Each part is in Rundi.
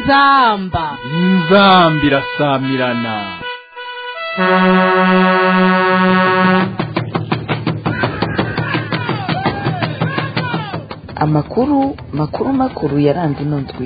inzamba inzambi irasamirana amakuru makuru makuru yaranze ino ndwi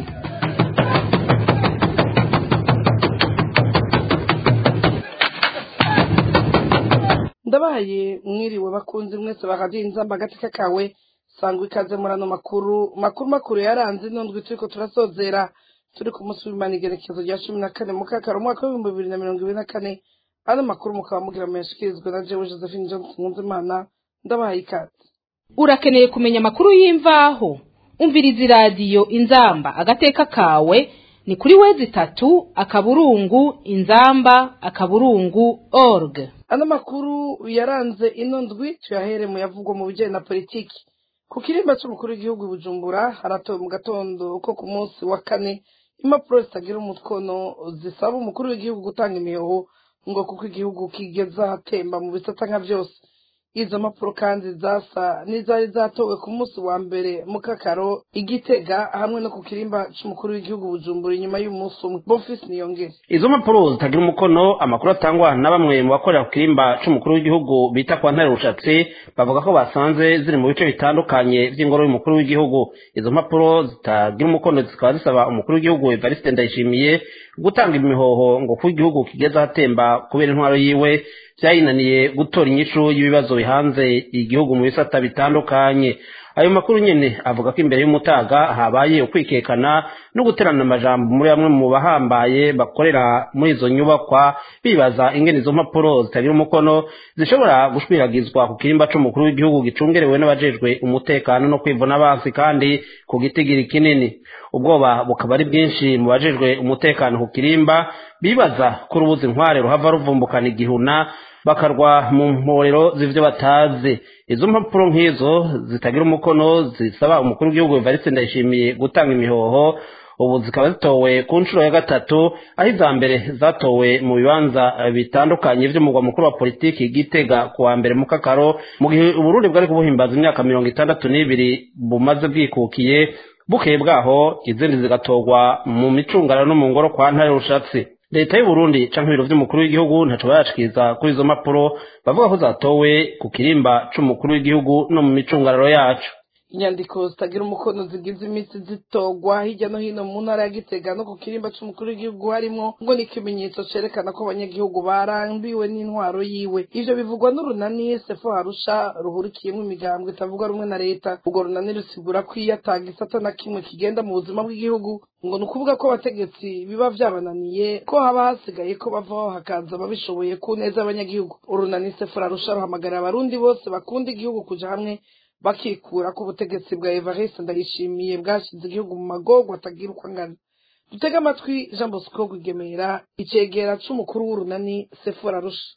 ndabaye mwiriwe bakunzi mwese bakadiye inzamba agateka kawe sangwa ikaze muri ano makuru makuru makuru yaranze ino ndwi turiko turasozera turi ku munsi w'imana igerekezo rya cumi na kane mukakara umwaka w'ibihumbi bibiri na mirongo ibiri na kane ano makuru mukaba mugira muyashikirizwa na jewe josephine johnson nkunzimana ndabahaye ikaze urakeneye kumenya amakuru y'imvaho umviriza iradiyo inzamba agateka kawe ni kuri wezi itatu akaburungu inzamba akaburungu org ano makuru yaranze ino ndwi tuyahere mu yavugwa mu bijyanye na politiki ku kirimba cy'umukuru w'igihugu i bujumbura haratowe mu gatondo ko ku munsi wa kane impapuro zitagira umukono zisaba umukuru w'igihugu gutanga imihoho ngo kuko igihugu kigeze ahatemba mu bisata nka byose izo mpapuro kandi zasa n'izari zatowe ku munsi wa mbere mu kakaro igitega hamwe no ku kirimba cy'umukuru w'igihugu bujumbura inyuma y'umunsi umwe bofisi niyongere izo mpapuro zitagira umukono amakuru atangwa na bamwe mu bakorera ku kirimba c'umukuru w'igihugu bita kwa ntare rushatsi bavuga ko basanze ziri mu bice bitandukanye vy'ingoro y'umukuru w'igihugu izo mpapuro zitagira umukono zikaba zisaba umukuru w'igihugu evariste ndayishimiye gutanga imihoho ngo kuko igihugu kigeze ahatemba kubera intwaro yiwe vyayinaniye gutora inyishu y'ibibazo bihanze igihugu mu bisata bitandukanye ayo makuru nyene avuga ko imbere y'umutaga habaye ukwikekana no guterana amajambo muri bamwe mu bahambaye bakorera muri izo nyubakwa bibaza ingene izo mpapuro zitagira umukono zishobora gushwiragizwa ku kirimba c'umukuru w'igihugu gicungerewe n'abajejwe umutekano no kwivuna abansi kandi ku gitigiri kinini ubwoba bukaba ari bwinshi mu bajejwe umutekano ku kirimba bibaza ko urubuza inkware ruhava ruvumbukana igihuna bakarwa mu mporero z'ivyo batazi izo mpapuro nk'izo zitagira umukono zisaba umukuru w'igihugu evariste ndayishimiye gutanga imihoho ubu zikaba zitowe ku nshuro ya gatatu aho iza mbere zatowe mu bibanza bitandukanye vy'umugwa mukuru wa politiki gitega ku wa mbere mu kakaro mu gihe uburundi bwari kubuhimbaza imyaka mirongo itandatu n'ibiri bumaze bwikukiye bukeye bwaho izindi zigatorwa mu micungararo no mu ngoro kwa ntare rushatsi leta y'uburundi canke ibiro vy'umukuru w'igihugu ntaco barashikiriza kuri izo mpapuro bavuga ko zatowe ku kirimba c'umukuru w'igihugu no mu micungararo yacu inyandiko zitagira umukono zigize iminsi zitogwa hirya no hino mu ntara ya gitega no ku kirimba c'umukuru w'igihugu harimwo ngo ni ikimenyetso cerekana ko abanyagihugu barambiwe n'intwaro yiwe ivyo bivugwa n'urunani sefo harusha ruhurikiyemwo imigambwe itavuga rumwe na leta urwo runani rusigura ko iyo ata gisata na kimwe kigenda mu buzima bw'igihugu ngo ni ukuvuga ko abategetsi biba vyabananiye ko haba hasigaye ko bavaho hakaza ababishoboye ku neza y'abanyagihugu urunani sefo harusha ruhamagarira abarundi bose bakunda igihugu kuja hamwe bakikura ko ubutegetsi bwa evariste ndayishimiye bwashyize igihugu mu magorwa atagira uko angana dutege amatwi jean bosco rwigemera icegera c'umukuru w'urunani sefora rusha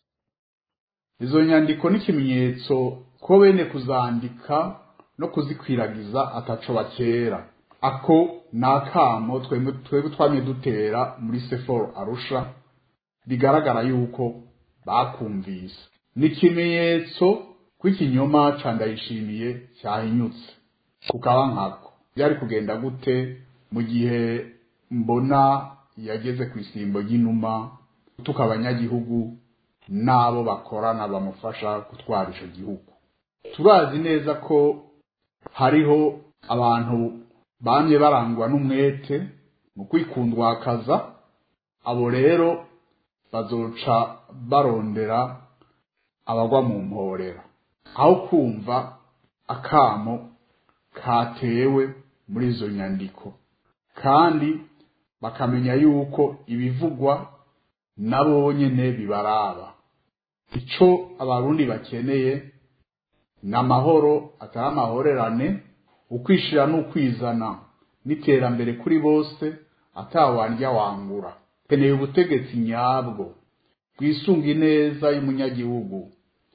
izo nyandiko n'ikimenyetso ko bene kuzandika no kuzikwiragiza ataco bakera ako ni akamo twebwe twamye dutera muri seforo arusha bigaragara yuko bakumvise ni ikimenyetso ko ikinyoma ca ndayishimiye cyahinyutse kukaba nkako byari kugenda gute mu gihe mbona yageze ku isimbo ry'inuma gutuka abanyagihugu n'abo bakorana bamufasha gutwara ico gihugu turazi neza ko hariho abantu bamye barangwa n'umwete mu kwikundwakaza abo rero bazoca barondera abagwa mu mporera aho kumva akamo katewe muri izo nyandiko kandi bakamenya yuko ibivugwa nabo nyene bibaraba ico abarundi bakeneye ni amahoro atari amahorerane ukwishira n'ukwizana n'iterambere kuri bose atawandya wangura keneye ubutegetsi nyabwo bwisunga ineza y'umunyagihugu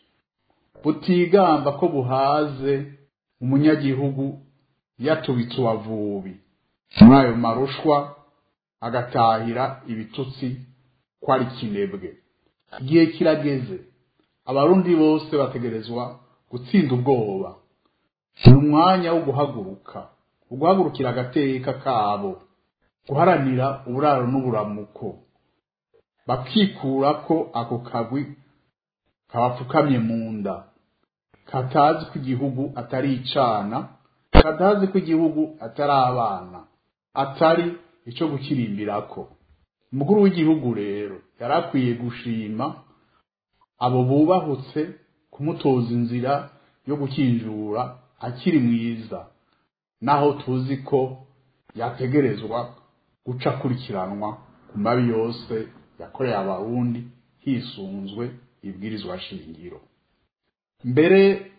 butigamba ko buhaze umunyagihugu yatubitse uwavubi muri ayo marushwa agatahira ibitutsi ko ari kinebwe igihe kirageze abarundi bose bategerezwa gutsinda ubwoba ni umwanya wo guhaguruka uguhagurukira agateka kabo guharanira uburaro n'uburamuko bakikura ko ako kagwi kabapfukamye mu nda katazi ko igihugu atari icana katazi ko igihugu atari abana atari icyo gukirimbirako umukuru w'igihugu rero yari akwiye gushima abo bubahutse kumutoza inzira yo gukinjura akiri mwiza naho tuzi ko yategerezwa guca akurikiranwa ku mabi yose yakoreye abarundi hisunzwe ibwirizwa shingiro mbere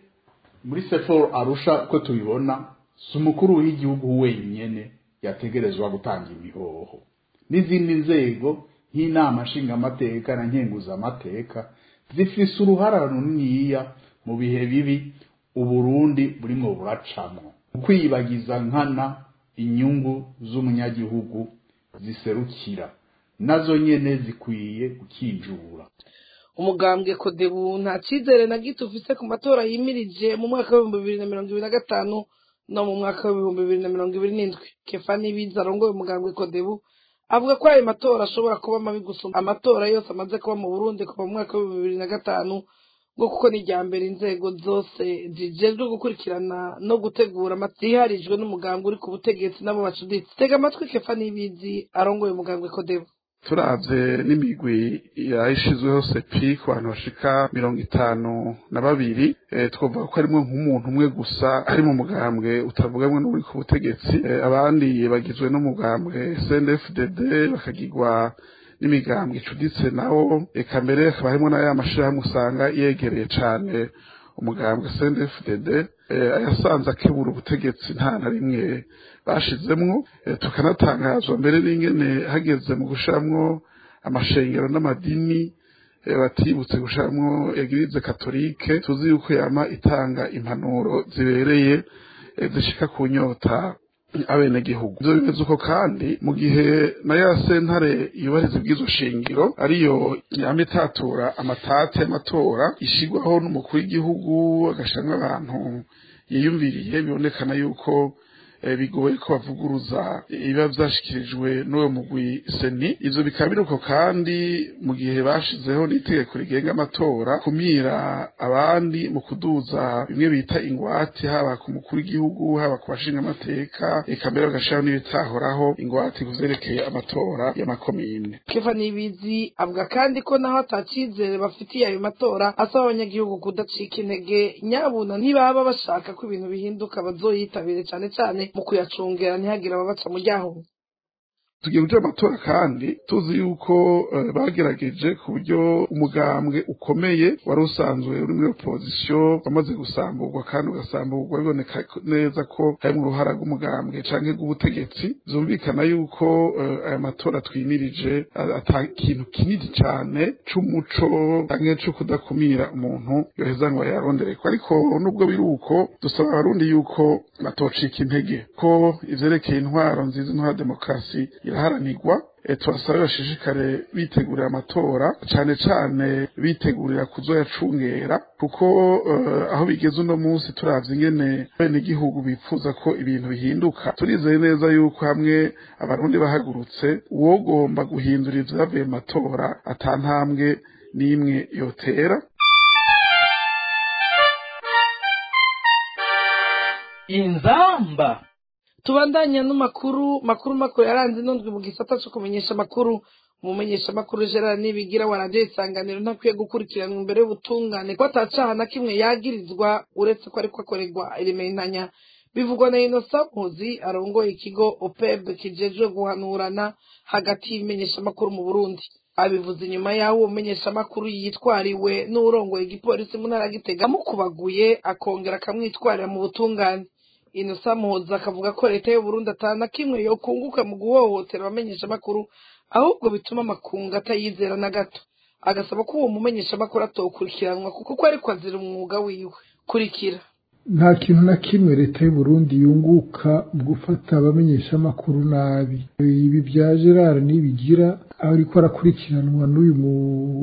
muri seforo arusha uko tubibona si umukuru w'igihugu wenyine yategerezwa gutanga imihoho n'izindi nzego nk'inama nshingamateka na nkenguzamateka zifise uruhara runiniya mu bihe bibi uburundi burimwo buracamwo ukwiyibagiza nkana inyungu z'umunyagihugu ziserukira nazo nyene zikwiye gukinjura umugambwe kodebu nta cyizere na gito ufise ku matora yimirije mu mwaka w'ibihumbi bibiri na mirongo ibiri na gatanu no mu mwaka w'ibihumbi bibiri na mirongo ibiri n'indwi kefani biza arongoye umugambwe kodebu avuga ko ayo matora ashobora kuba mabi gusumba amatora yose amaze kuba mu burundi kuva mu mwaka w'ibihumbi bibiri na gatanu ngo kuko ni irya mbere inzego zose zijejwe gukurikirana no gutegura ziharijwe n'umugambwe uri ku butegetsi n'abo bacuditse tega amatwi kefani bizi arongoye umugambwe kodebu turavye n'imigwi yayishizweho sepi ku bantu bashika mirongo itanu na babiri e, twovuga ko harimwo nk'umuntu umwe gusa ari mu mugambwe utavugamwe n'uri ku butegetsi e, abandi bagizwe n'umugambwe CNDD-FDD bakagirwa n'imigambwe icuditse nawo eka mbere hakaba harimwo n'aya mashirahamwe usanga yegereye cane umugambwe CNDD-FDD ayasanze akebura ubutegetsi nta na rimwe bashizemwo tukanatangazwa mbere n'ingene hageze mu gushiramwo amashengero n'amadini batibutse gushiramwo egirize katolike tuzi yuko yama itanga impanuro zibereye zishika ku nyota abenegihugu ivyo bimeze uko kandi mu gihe na ya sentare yubahiriza ibwizo shingiro ariyo yama itatura amatati y'amatora ishigwaho n'umukuru w'igihugu agashiramwo abantu yiyumviriye bibonekana yuko bigoye ko bavuguruza ibiba vyashikirijwe n'uwo mugwi seni ivyo bikaba biruko kandi mu gihe bashizeho n'itegeko rigenga amatora kumira abandi mu kuduza bimwe bita ingwate haba ku mukuru w'igihugu haba ku bashinga amateka eka mbere bagashiraho n'ibitahoraho ingwate kuvyerekeye amatora y'amakomine kefa nibizi avuga kandi ko naho atacizere bafitiye ayo matora asaba abanyagihugu kudacika intege nyabuna ntibaba bashaka ko ibintu bihinduka bazoyitabire cane cane mu kuyacungera ntihagire ababaca mu ryaho tugiye kuja amatora kandi tuzi yuko bagerageje ku buryo umugambwe ukomeye wari usanzwe uri muri opozisiyo wamaze gusamburwa kandi ugasamburwa biboneka neza ko harimwo uruhara rw'umugambwe canke rw'ubutegetsi vyumvikana yuko aya matora twimirije ata kintu kinini cane c'umuco canke co kudakumira umuntu yoheza ngo yarondereko ariko nubwo biri uko dusaba abarundi yuko batocika intege ko ivyerekeye intwaro nziza intwaro ya demokarasi iraharanirwa tubasaba bashishikare bitegurira amatora cane cane bitegurira kuzoyacungera kuko aho bigeze uno munsi turavye ingene bene igihugu bipfuza ko ibintu bihinduka turizeye neza yuko hamwe abarundi bahagurutse uwogomba guhindura ivyavuye mu matora ata ntambwe n'imwe yotera inzamba tubandanya n'amakuru makuru makuru yaranze inundwi mu gisata cyo kumenyesha amakuru umumenyesha amakuru gerard nibigira wa radiyo isanganiro ntakwiye gukurikiranwa imbere y'ubutungane ko atacaha na kimwe yagirizwa uretse ko ariko akorerwa irimentanya bivugwa na inosa mpuzi arongoye ikigo opeb kijejwe guhanurana hagati y'ibimenyeshamakuru mu burundi abivuze inyuma y'aho uwo mumenyeshamakuru yitwariwe n'urongoye igipolisi mu ntara ya gitega amukubaguye akongera akamwitwarira mu butungane inosa muhoza akavuga ko leta y'uburundi atana kimwe yokunguka mu guhohotera abamenyeshamakuru ahubwo bituma amakungu atayizera na gato agasaba ko uwo mumenyeshamakuru atokurikiranwa kuko ko ariko azira umwuga wiwe kurikira nta kintu na kimwe leta y'uburundi yunguka mu gufata abamenyeshamakuru nabi ibi bya gerard nibigira aho ariko arakurikiranwa n'uyu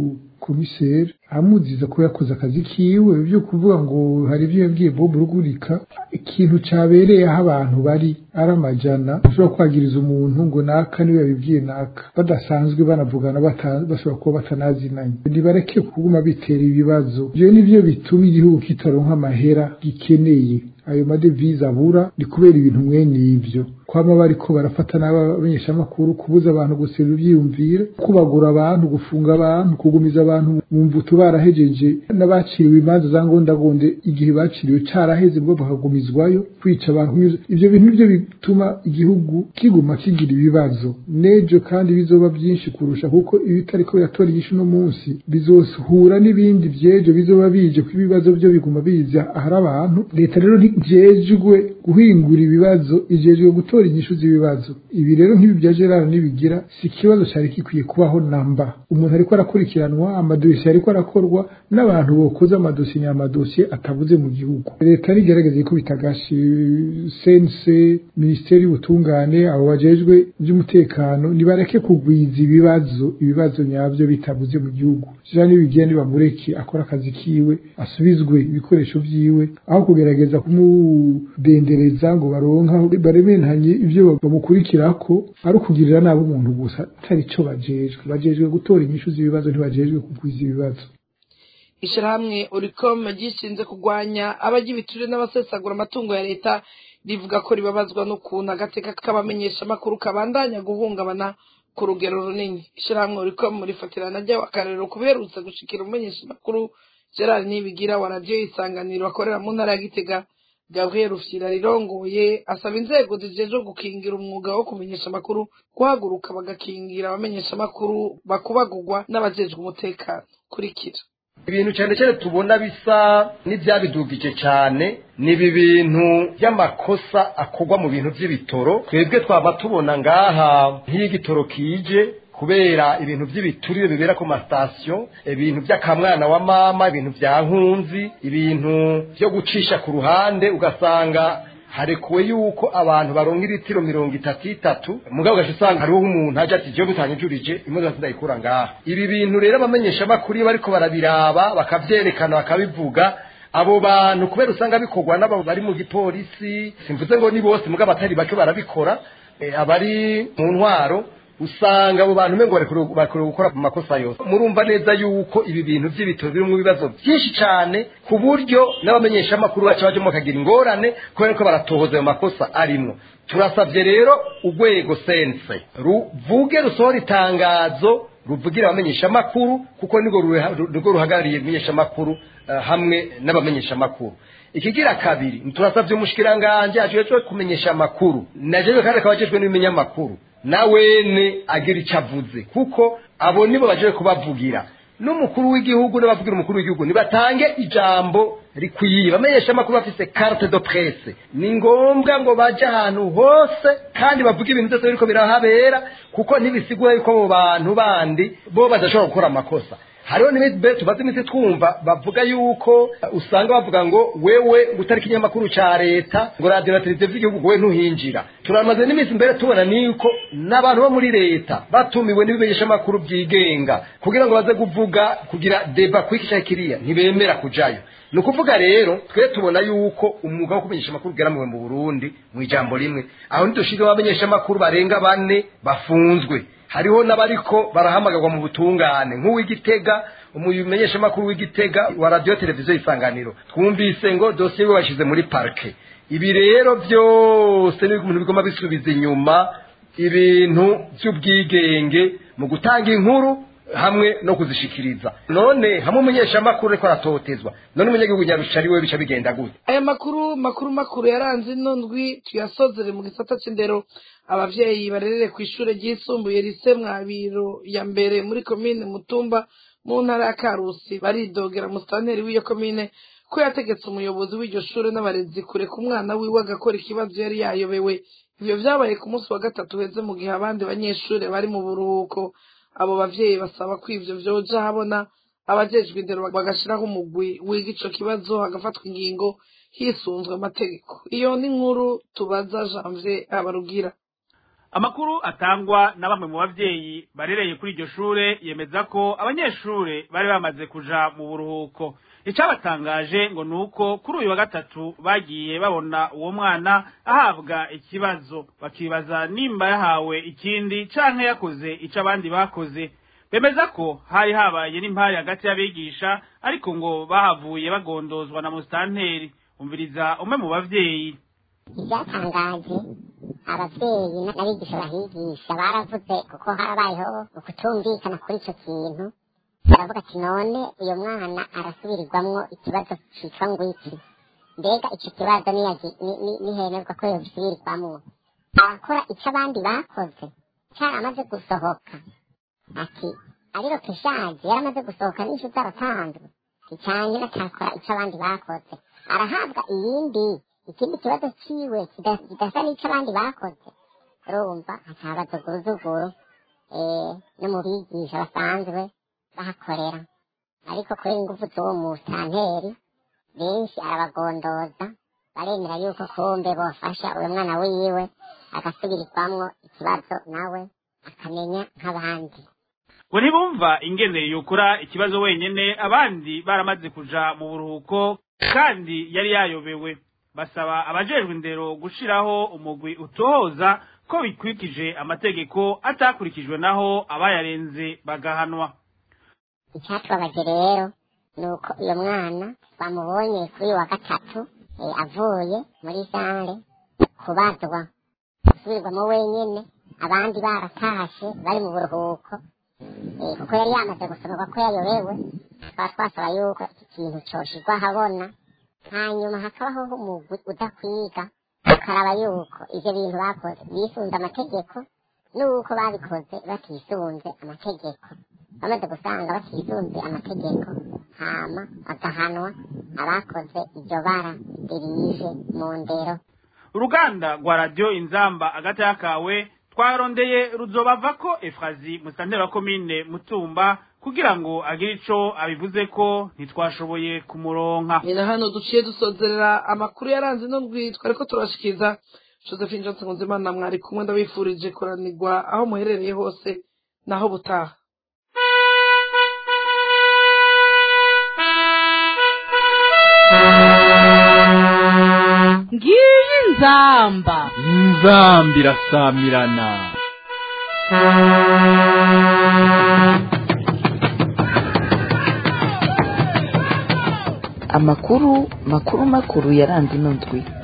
komiseri amuziza ko yakoze akazi kiwe byo kuvuga ngo hari ibyo yabwiye Bob Rugurika ikintu cabereye aho abantu bari ari amajana ushobora kwagiriza umuntu ngo naka niwe yabibwiye naka badasanzwe banavugana bata- bashobora kuba batanazinanye ntibareke kuguma bitera ibibazo ivyo nivyo bituma igihugu kitaronka amahera gikeneye ayo madevize abura ni kubera ibintu mwene ivyo kwama bariko barafata n'abamenyeshamakuru kubuza abantu guserura ivyiyumviro kubagura abantu gufunga abantu kugumiza abantu mu mvuto barahejeje n'abaciriwe imanza za ngondagonde igihe baciriwe caraheze bwo bakagumizwayo kwica abantu ivyo bintu nivyo bituma igihugu kiguma kigira ibibazo nejo kandi bizoba byinshi kurusha kuko iyo itariko biratora inyishu no munsi bizohura n'ibindi vyejo bizoba bije ko ibibazo byo biguma biza ahari abantu leta rero ntijejwe guhingura ibibazo ijejwe gutora inyishu z'ibibazo ibi rero nk'ibi bya gerard nibigira si ikibazo cyari gikwiye kubaho namba umuntu ariko arakurikiranwa amadosiye ariko arakorwa n'abantu bokoze amadosiye nyamadosiye atabuze mu gihugu leta rigerageza ikubita agashi sense minisiteri y'ubutungane abo bajejwe by'umutekano nibareke kugwiza ibibazo ibibazo nyabyo bitabuze mu gihugu jean nibigira nibamureke akora akazi kiwe asubizwe ibikoresho vyiwe aho kugerageza kumudendereza ngo baronka baremenanye ivyo bamukurikirako ari ukugirira nabi umuntu gusa atari co bajejwe bajejwe gutora inyishu z'ibibazo ntibajejwe kugwiza ibibazo ishirahamwe oricom ryishinze kurwanya abajya ibiturire n'abasesagura amatungo ya leta rivuga ko ribabazwa n'ukuntu agateka k'abamenyeshamakuru kabandanya guhungabana ku rugero runini ishirahamwe oricom rifatirana ry'akarero kuberutse gushikira umumenyeshamakuru gerard nibigira wa radiyo isanganiro akorera mu ntara ya gitega gabriel rufyira rirongoye asaba inzego zijejwe gukingira umwuga wo kumenyesha amakuru guhaguruka bagakingira abamenyeshamakuru bakubagurwa n'abajejwe umutekano kurikira ibintu cyane cyane tubona bisa n'ibyabidugije cyane ni ibi bintu by'amakosa akorwa mu bintu by'ibitoro twebwe twaba tubona ngaha nk'iyo igitoro kije kubera ibintu by'ibiturire bibera ku masitasiyo ibintu by'akamwana wa mama ibintu bya nkunzi ibintu byo gucisha ku ruhande ugasanga harekuwe yuko abantu baronka iritiro mirongo itatu itatu mugabo ugaca usanga hariho umuntu aje ati jewe bitanyujurije imodoka sindayikura ngaha ibi bintu rero abamenyeshamakuru iyo bariko barabiraba bakavyerekana bakabivuga abo bantu kubera usanga bikorwa n'abo bari mu gipolisi simvuze ngo ni bose mugabo atari bake barabikora eh, abari mu ntwaro usanga abo bantu mengo bakwiye gukora mu makosa yose murumva neza yuko ibi bintu by'ibitoro birimo ibibazo byinshi cyane ku buryo n'abamenyeshamakuru bacu bajemo bakagira ingorane kubera ko baratohoza ayo makosa arimwo turasabye rero urwego sense ruvuge rusohora itangazo ruvugira abamenyeshamakuru kuko nirwo nirwo ruhagarariye ibimenyeshamakuru uh, hamwe n'abamenyeshamakuru ikigira kabiri turasabye umushikiranganje ajejwe kumenyesha amakuru najejwe kandi akaba ajejwe n'ibinyamakuru nawene agira icyo avuze kuko abo nibo baje kubavugira n'umukuru w'igihugu n'abavugira umukuru w'igihugu nibatange ijambo rikwiye bamenyesha amakuru bafise carte de presse ni ngombwa ngo baje ahantu hose kandi bavuge ibintu byose biriko birahabera kuko ntibisigura yuko abo bantu bandi bo badashobora gukora amakosa hariho n'imiti tumaze iminsi twumva bavuga yuko usanga bavuga ngo wewe utari ikinyamakuru ca leta ngo radiyo na televiziyo vy'igihugu wewe ntuhinjira turamaze n'iminsi mbere tubona niko n'abantu bo muri leta batumiwe n'ibimenyeshamakuru byigenga kugira ngo baze kuvuga kugira deba kwiki ca kiriya ntibemera kujayo ni ukuvuga rero twe tubona yuko umwuga wo kumenyesha amakuru ugeramuwe mu burundi mu ijambo rimwe aho ntidushizeho abamenyeshamakuru barenga bane bafunzwe hariho n'abariko barahamagarwa mu butungane nk'uw'igitega umumenyeshamakuru w'igitega wa radiyo televiziyo isanganiro twumvise ngo dosiye we bashyize muri parike ibi rero byose ni ibintu bigomba bisubiza inyuma ibintu by'ubwigenge mu gutanga inkuru hamwe no kuzishikiriza none hamwe umumenyeshamakuru ariko aratotezwa none umunyagihugu nyarusha ari we bica bigenda gute aya makuru makuru makuru yaranze ino ndwi tuyasozere mu gisata c'indero abavyeyi barerere ku ishure ryisumbuye rise mwabiro ya mbere muri komine mutumba mu ntara ya karusi baridogera musitanteri w'iyo komine ko yategetse umuyobozi w'iryo shure n'abarezi kureka umwana wiwe agakora ikibazo yari yayobewe ivyo vyabaye ku munsi wa gatatu heze mu gihe abandi banyeshure bari mu buruhuko abo bavyeyi basaba ko ivyo vyoja habona abajejwe indero bagashiraho umugwi wiga ico kibazo hagafatwa ingingo hisunzwe amategeko iyo ni inkuru tubaza janvier abarugira amakuru atangwa na bamwe mu bavyeyi barereye kuri iryo shure yemeza ko abanyeshure bari bamaze kuja mu buruhuko icabatangaje ngo nuko kuri uyu wa gatatu bagiye babona uwo mwana ahabwa ikibazo bakibaza nimba yahawe ikindi canke yakoze ico abandi bakoze bemeza ko hari habaye n'impari hagati y'abigisha ariko ngo bahavuye bagondozwa na musitanteri umviriza umwe mu bavyeyi ibyatangaje abavyeyi n'abigisha bahigisha baravuze kuko harabayeho ukutumvikana kuri ico kintu baravuga ati none uyo mwana arasubirirwamwo ikibazo citwa ngwiki mbega ico kibazo nihenerwa ko yobisubirirwamwo arakora ico abandi bakoze caramaze gusohoka ati ariko keshaje yaramaze gusohoka n'incu zaratanzwe icanye natakora ico abandi bakoze arahabwa iyindi ikindi kibazo ciwe kidasa n'ico abandi bakoze urumva hakabaza guruzuguru no mu bigisha basanzwe bahakorera ariko kubera ingufu z'uwo musitanteri benshi arabagondoza baremera yuko kumbe bofasha uyo mwana wiwe agasubirirwamwo ikibazo nawe akamenya nk'abandi ngo ntibumva ingene yukura ikibazo wenyene abandi baramaze kuja mu buruhuko kandi yari yayobewe basaba abajejwe indero gushiraho umugwi utohoza ko bikwikije amategeko atakurikijwe naho abayarenze bagahanwa icyatubabaje rero ni uko uyo mwana bamubonye kuri uyu wa gatatu avuye muri sare kubazwa gusubirwamo wenyene abandi baratashe bari mu buruhuko kuko yari yamaze gusomerwa ko yayobewe tukaba twasaba yuko iki kintu coshirwa ahabona hanyuma hakabaho umugwi udakwiga ukaraba yuko ivyo bintu bakoze bisunze amategeko n'uko babikoze batisunze amategeko bamaze gusanga batisunze amategeko hama bagahanwa abakoze iryo bara ririye mu ndero uruganda rwa radiyo inzamba agati kawe twarondeye ruzobava ko efrazi musantera wa komine mutumba kugira ngo agire ico abivuze ko ntitwashoboye kumuronka ni na hano duciye dusozerera amakuru yaranze ino ndwi twari ko turashikiza josephine johnson nzimana mwari kumwe ndabifurije kuranirwa aho muherereye hose naho butaha ngiyi nzamba inzamba irasamirana amakuru makuru makuru yaranze ino ndwi